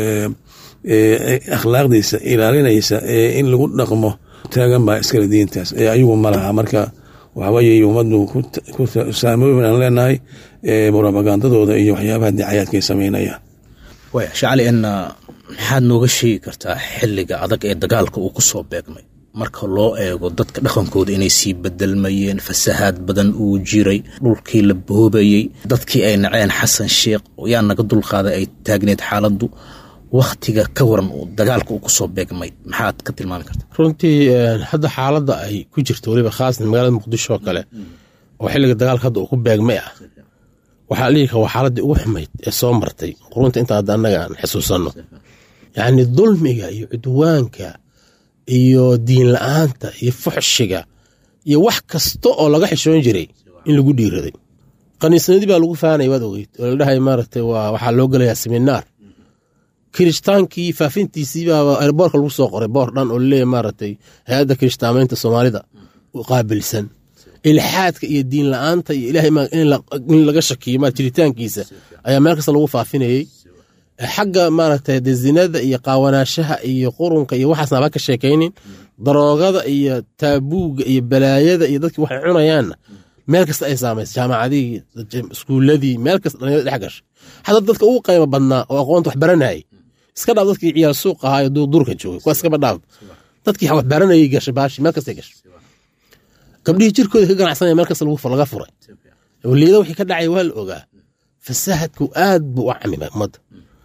akhlaaqdiisa ilaalinaysa ee in lagu dhaqmo taagan baa iskale diintaas ee ayagu ma laha marka waxbayay ummaddu ku saamooyin aan leenahay propagandadooda iyo waxyaabaha dicayaadka ay sameynayaan waya shacali en maxaad nooga sheegi kartaa xilliga adag ee dagaalka uu ku soo beegmay marka loo eego dadka dhaqankooda inay sii bedelmayeen fasahaad badan uu jiray dhulkii la boobayey dadkii ay naceen xasan sheekh yaa naga dulqaaday ay taagneed xaaladdu wakhtiga ka waran uu dagaalka uu kusoo beegmay maxaad ka tilmaami karta runtii hadda xaaladda ay ku jirto weliba khaasatan magaalada muqdisho oo kale oo xilliga dagaalka hadda uu ku beegmay ah waxaa la dhihi kara waa xaaladdii ugu xumayd ee soo martay qurunta inta hadda annaga aan xusuusanno yacni dulmiga iyo cudwaanka iyo diin la-aanta iyo fuxshiga iyo wax kasta oo laga xishoon jiray in lagu dhiiraday kaniisnadii baa lagu faanaya waad ogeyd oo la dhahay maaragtay waa waxaa loo gelayaa seminaar kiristaankii faafintiisii baa airboorka lagu soo qoray boor dhan oo laleeyahy maaragtay hay-adda kirishtaamaynta soomaalida u qaabilsan ilxaadka iyo diin la-aanta iyo ilahay in laga shakiyo ma jiritaankiisa ayaa meel kasta lagu faafinayey xagga maaragtay de zinada iyo qaawanaashaha iyo qurunka iyo waxaasna haba ka sheekaynin daroogada iyo taabuuga iyo balaayada iyo dadkii waxay cunayaanna meel kasta ay saamaysa jaamacadihii iskuuladii meel kasta dhalinyada dhex gashay xataa dadka ugu qaymo badnaa oo aqoonta wax baranayay iska dhaaf dadkii ciyaal suuq ahaa ee duurka joogay kuwaas iskaba dhaaf dadkii wax baranayay gashay baashi meel kastay gashay gabdhihii jirkooda ka ganacsanaya meel kasta laga furay waliida wixii ka dhacay waa la ogaa fasaadku aad buu u camimay ummadda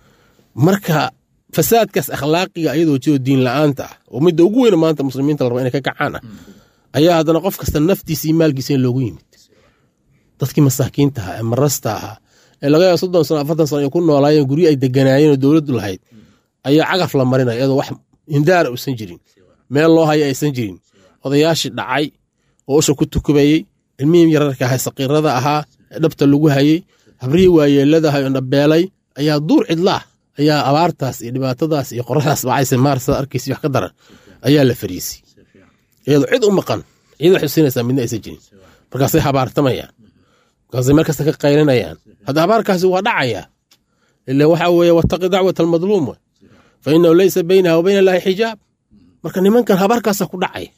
marka fasaadkaas akhlaaqiga iyadoo jiro diin la-aanta ah oo midda ugu weyna maanta muslimiinta la raba inay ka kacaan ah ayaa haddana qof kasta naftiisa iyo maalkiisa in loogu yimid dadkii masaakiinta ahaa ee marasta ahaa ee laga yaaba soddon sano afartan sano ay ku noolaayeen guryo ay deganaayeen oo dowladdu lahayd ayaa cagaf la marinaya iyadoo wax hindaara uusan jirin meel loo haya aysan jirin odayaashii dhacay oo usha ku tukubayey ilmihii yararka ahaa saqiirada ahaa ee dhabta lagu hayey habrihii waayeelada ahay oo dhabeelay ayaa duur cidlaah ayaa abaartaas iyo dhibaatadaas iyo qoraxdaas bacaysa maarsada arkaysa wax ka daran ayaa la fariisay iyadoo cid u maqan cid waxay siinaysaa midna aysan jirin markaasay habaartamayaan markaasay meel kasta ka qaylinayaan hadda habaarkaasi waa dhacaya ila waxa weeye wataqi dacwat almadluum we fa inahu leysa baynaha wa bayna allahi xijaab marka nimankan habaarkaasaa ku dhacaya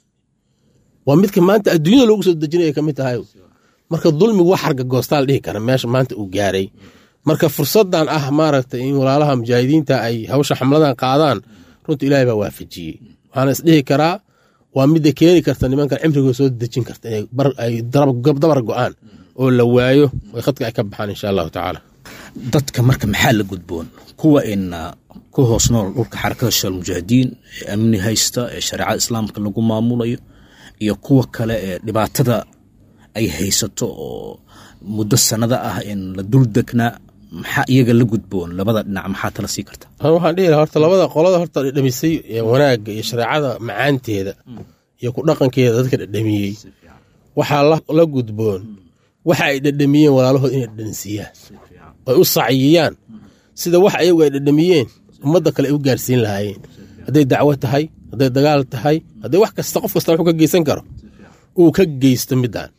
waa midka maanta adduunyada loogu soo dejinaya kamid tahay marka dulmigu wax harga goostaa la dhihi kara meesha maanta uu gaaray marka fursadan ah maaragtay in walaalaha mujaahidiinta ay hawsha xamladan qaadaan runta ilaahay baa waafajiyey waxaana isdhihi karaa waa midda keeni karta nimankan cimrigooda soo dejin karta inay dabar go-aan oo la waayo ay khadka ay ka baxaan insha allahu tacaala dadka marka maxaa la gudboon kuwa in ku hoos nool dhulka xarakada shal mujaahidiin ee amni haysta ee shareecada islaamka lagu maamulayo iyo kuwa kale ee dhibaatada ay haysato oo muddo sanada ah in la dul degnaa maxaa iyaga la gudboon labada dhinac maxaa tala sii karta waxaan dhihi laha horta labada qolada horta dhadhamisay wanaagga iyo shareecada macaanteeda iyo ku dhaqankeeda dadka dhadhamiyey waxaa la gudboon waxa ay dhadhamiyeen walaalahood inay dhadhansiiyaan oy u saciyiyaan sida wax ayagu ay dhadhamiyeen ummadda kale ay u gaarsiin lahaayeen hadday dacwo tahay hadday dagaal tahay hadday wax kasta qof kasta wuxuu ka geysan karo uu ka geysto midaan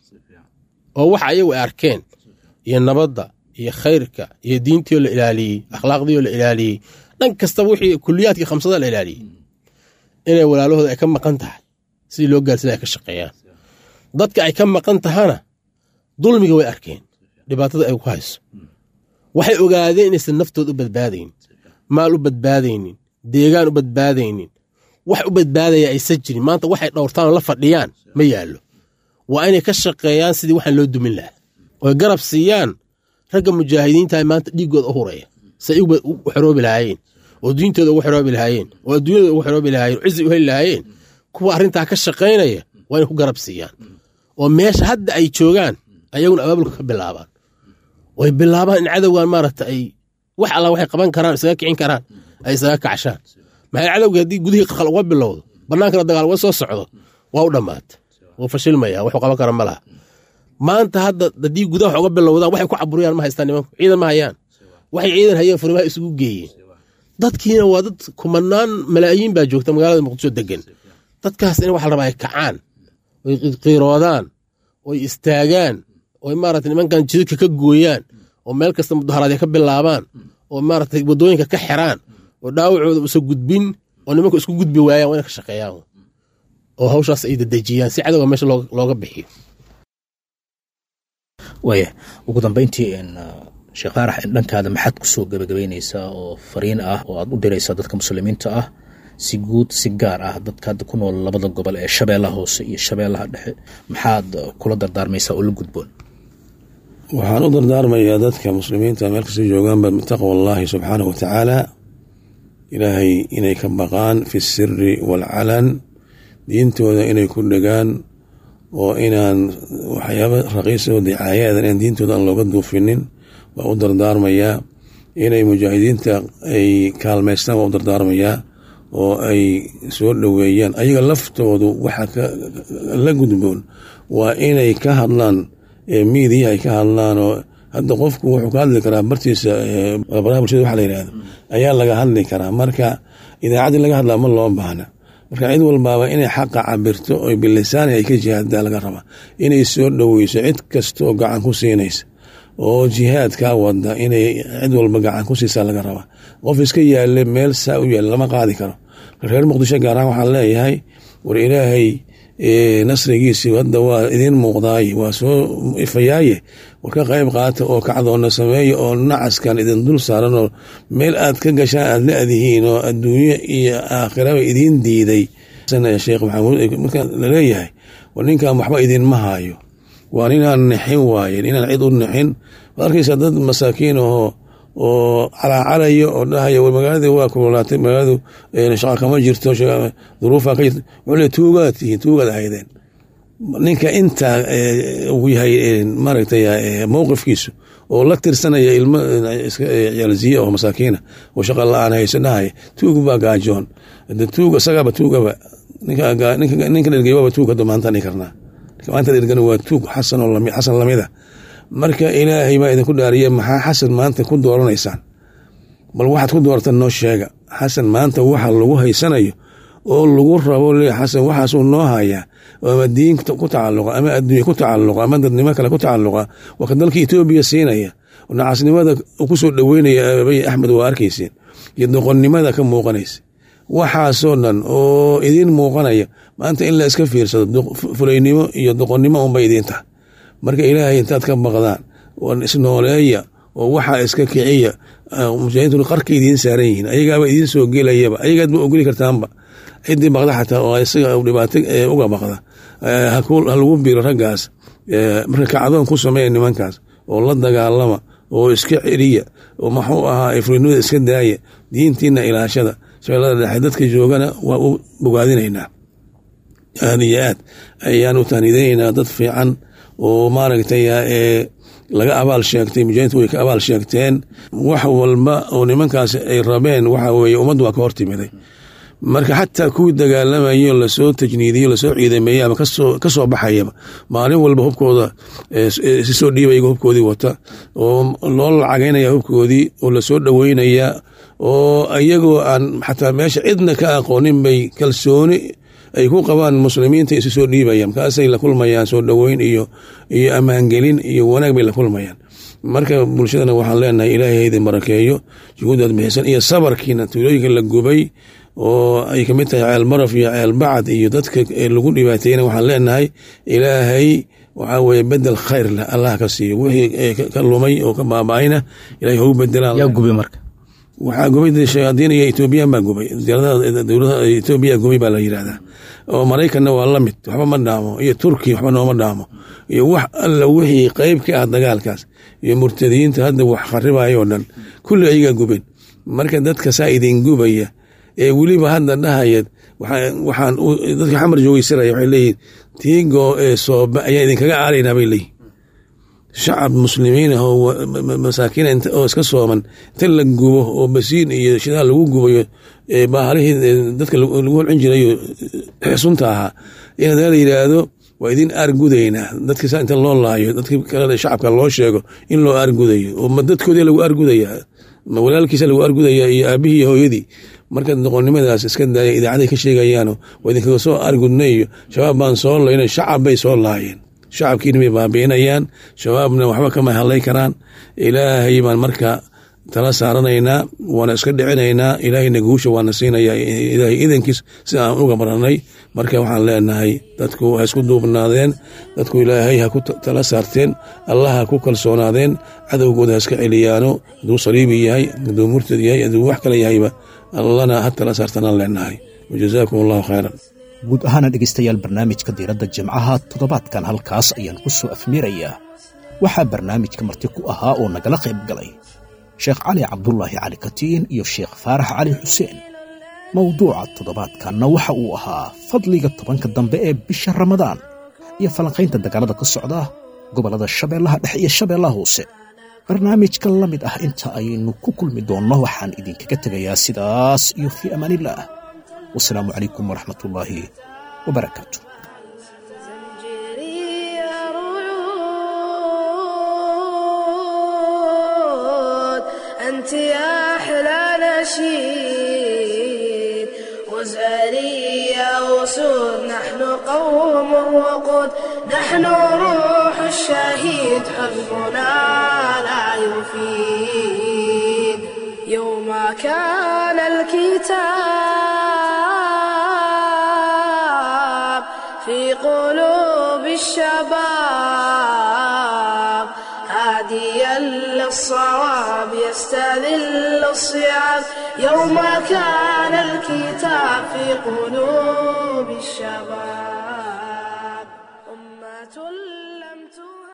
oo waxa ayagu ay arkeen iyo nabadda iyo khayrka iyo diintiioo la ilaaliyey akhlaaqdiioo la ilaaliyey dhan kastaba wixii kuliyaadkii khamsada la ilaaliyey inay walaalahooda ay ka maqan tahay sidii loo gaarsiina ay ka shaqeeyaan dadka ay ka maqan tahana dulmiga way arkeen dhibaatada ay ku hayso waxay ogaadeen inaysan naftood u badbaadaynin maal u badbaadaynin deegaan u badbaadaynin wax u badbaadaya aysan jirin maanta waxay dhowrtaanoo la fadhiyaan ma yaallo waa inay ka shaqeeyaan sidii waxaan loo dumin lahaa oy garab siiyaan ragga mujaahidiintaha maanta dhiiggooda u huraya say u xoroobi lahaayeen oo diintooda ugu xoroobi lahaayeen oo adduunyadooda ugu xoroobi lahaayeen oo cizi u heli lahaayeen kuwa arrintaa ka shaqaynaya waa inay ku garab siiyaan oo meesha hadda ay joogaan ayaguna abaabulka ka bilaabaan oy bilaabaan in cadowgan maaragta ay wax alla waxay qaban karaan isaga kicin karaan ay isaga kacshaan maxay cadowga haddii gudihii qaqal uga bilowdo bannaankana dagaal uga soo socdo waa u dhammaata wuu fashilmaya waxuu qaban kara ma laha maanta hadda haddii gudaha wax uga bilowdaan waxay ku caburiyaan ma haystaan nimanku ciidan ma hayaan waxay ciidan hayeen furimaha isugu geeyeen dadkiina waa dad kumanaan malaayiin baa joogta magaalada muqdisho degan dadkaas in waxa la rabaa ay kacaan oy qiiroodaan oy istaagaan oy maarata nimankan jidadka ka gooyaan oo meel kasta mudaharaadya ka bilaabaan oo maarata waddooyinka ka xiraan oo dhaawacooda usa gudbin oo nimanku isku gudbi waayaan waa ina ka shaqeeyaan oo hawshaas ay dadejiyaan si cadowga meesha looga bixiyo waaya ugu dambeyntii sheekh faarax dhankaada maxaad ku soo gebagabeyneysaa oo fariin ah oo aad u diraysaa dadka muslimiinta ah si guud si gaar ah dadka hadda ku nool labada gobol ee shabeellaha hoose iyo shabeellaha dhexe maxaad kula dardaarmaysaa oo la gudboon waxaan u dardaarmayaa dadka muslimiinta meel kasta joogaanba min taqwa allaahi subxaanahu wa tacaala ilaahay inay ka baqaan fi siri waalcalan diintooda inay ku dhegaan oo inaan waxyaaba raqiisoo dicaayadan in diintooda aan looga duufinin waa u dardaarmayaa inay mujaahidiinta ay kaalmaystaan waa u dardaarmayaa oo ay soo dhoweeyaan ayaga laftoodu waxa la gudboon waa inay ka hadlaan miidiya ay ka hadlaan oo hadda qofku wuxuu ka hadli karaa bartiisa baraha bulshada waxa la yihahdo ayaa laga hadli karaa marka idaacaddii laga hadlaa ma loo baahna marka cid walbaaba inay xaqa cabirto oo bilisaani ay ka jihaaddaa laga rabaa inay soo dhoweyso cid kasta oo gacan ku siinaysa oo jihaadkaa wada inay cid walba gacan ku siisaa laga rabaa qof iska yaale meel saa u yaale lama qaadi karo reer muqdisho gaar ahaan waxaan leeyahay war ilaahay nasrigiisii hadda waa idiin muuqdaaye waa soo ifayaaye war ka qayb qaata oo kacdoona sameeya oo nacaskan idin dul saaran oo meel aad ka gashaan aad la-dihiin oo adduunyo iyo aakhiraba idiin diiday sheekh maxamuud marka laleeyahay war ninkan waxba idinma haayo waa ninaan nixin waayen inaan cid u nixin waad arkaysaa dad masaakiin ahoo oo calaacalaya oo dhahaya war magaaladii waa kululaatay magaaladu shaqa kama jirto duruufa ka jirto wuxuu le tuugaad tihiin tuugaad ahaydeen ninka intaa uu yahay maaragtay mowqifkiisu oo la tirsanaya ilmo ciyaalziye oo masaakiina oo shaqa la-aan hayso dhahaya tuug baa gaajoon tuug isagaaba tuugaba ninka dhergeybaba tuug hadda maanta dhihi karnaa maanta dhergana waa tuug xasan oo xasan lamida marka ilaahay baa idinku dhaariya maxaa xasan maanta ku dooranaysaan bal waxaad ku doortaan noo sheega xasan maanta waxa lagu haysanayo oo lagu rabo le xasan waxaasuu noo hayaa ama diin ku tacaluqa ama adduunya ku tacaluqa ama dadnimo kale ku tacaluqa waa ka dalka etoobiya siinaya nacasnimada kusoo dhoweynaya abiy axmed waa arkayseen iyo doqonnimada ka muuqanaysa waxaasoo dhan oo idiin muuqanaya maanta in la iska fiirsado fulaynimo iyo doqonnimo unbay idiin tahay marka ilaahay intaad ka baqdaan oo isnooleeya oo waxaa iska kiciya mujaahidiintu qarka idiin saaran yihiin ayagaaba idiin soo gelayaba ayagaad ma ogoli kartaanba ciddii baqda xataa oo isaga dhibaato uga baqda ha lagu biro raggaas marka kacdoon ku sameeya nimankaas oo la dagaalama oo iska celiya oo maxuu ahaa ifrinimada iska daaya diintiina ilaashada shabeellada dhexe dadka joogana waa u bogaadinaynaa aad iyo aad ayaan u tahnidaynaynaa dad fiican oo maaragtay laga abaal sheegtay mujahidku way ka abaal sheegteen wax walba oo nimankaas ay rabeen waxa weye ummaddu waa ka hortimiday marka xataa kuwii dagaalamayo lasoo tajniidiyo lasoo ciidameeye ama kasoo baxayaba maalin walba hubkooda si soo dhiibaya hubkoodii wata oo loo lacageynaya hubkoodii oo lasoo dhoweynaya oo iyagoo aan xataa meesha cidna ka aqoonin bay kalsooni ay ku qabaan muslimiinta isu soo dhiibayaan markaasay la kulmayaan soo dhoweyn iyo iyo ammaangelin iyo wanaag bay la kulmayaan marka bulshadana waxaan leenahay ilaahay idin barakeeyo juhuudaad bixisan iyo sabarkiina tuulooyinka la gubay oo ay kamid tahay ceel baraf iyo ceel bacad iyo dadka lagu dhibaateeyana waxaan leenahay ilaahay waxaa weye bedel khayr leh allah ka siiyo wixii ka lumay oo ka baaba-ayna ilahay hau bedelaan yaa gubay marka waxaa gubay shayaadiin iyo etoobiyaan baa gubay dowladaha etoobiya gubay baa la yidhahdaa oo maraykanna waa la mid waxba ma dhaamo iyo turki waxba nooma dhaamo iyo wax alla wixii qeyb ka ah dagaalkaas iyo murtadiyiinta hadda wax kharibayo o dhan kulli ayagaa gubeen marka dadka saa idin gubaya ee weliba hadda dhahaya waxaan dadka xamar joogeysaraya waxay leeyihin tiigo ee sooba ayaa idinkaga aaraynaa bay leeyihin shacab muslimiin ah oo masaakiin oo iska sooman inta la gubo oo basiin iyo shidaal lagu gubayo baahalihii dadka lagu holcin jirayo sunta ahaa in hadana la yidhaahdo waa idin aargudaynaa dadki saa inta loo laayo dadki kale shacabka loo sheego in loo aargudayo oo ma dadkoodii lagu aargudaya ma walaalkiisa lagu aargudaya iyo aabihii iyo hooyadii marka doqonnimadaas iska daaya idaacaday ka sheegayaano waa idinkaga soo aargudnay iyo shabaab baan soo layna shacab bay soo laayeen shacabkiina bay baabi'inayaan shabaabna waxba kama hadlay karaan ilaahay baan marka tala saaranaynaa waana iska dhicinaynaa ilaahayna guusha waana siinayaa ilaahay idankiis si aan uga baranay marka waxaan leenahay dadku ha isku duubnaadeen dadku ilaahay ha ku tala saarteen allah ha ku kalsoonaadeen cadowgooda ha iska celiyaano hadduu saliibi yahay hadduu murtad yahay hadduu wax kale yahayba allana ha tala saartanaan leenahay wajazaakum allahu khayran guud ahaana dhegaystayaal barnaamijka diiradda jimcaha toddobaadkan halkaas ayaan ku soo afmiirayaa waxaa barnaamijka marti ku ahaa oo nagala qayb galay sheekh cali cabdulaahi cali katiin iyo sheekh faarax cali xuseen mowduuca toddobaadkanna waxa uu ahaa fadliga tobanka dambe ee bisha ramadaan iyo falanqaynta dagaalada ka socda gobollada shabeellaha dhexe iyo shabeellaha hoose barnaamijka la mid ah inta aynu ku kulmi doonno waxaan idinkaga tegayaa sidaas iyo fii amaanillaah wasalaamu calaykum waraxmatullaahi wabarakaatu زنجيري رعود أنت يا أحلى نشيد وزاري يا أسود نحن قوم وقود نحن روح الشهيد حزبنا لا يفيد يوم كان الكتاب في قلوب الشباب هاديا للصواب يستذل الصيام يوم كان الكتاب في قلوب الشباب أمة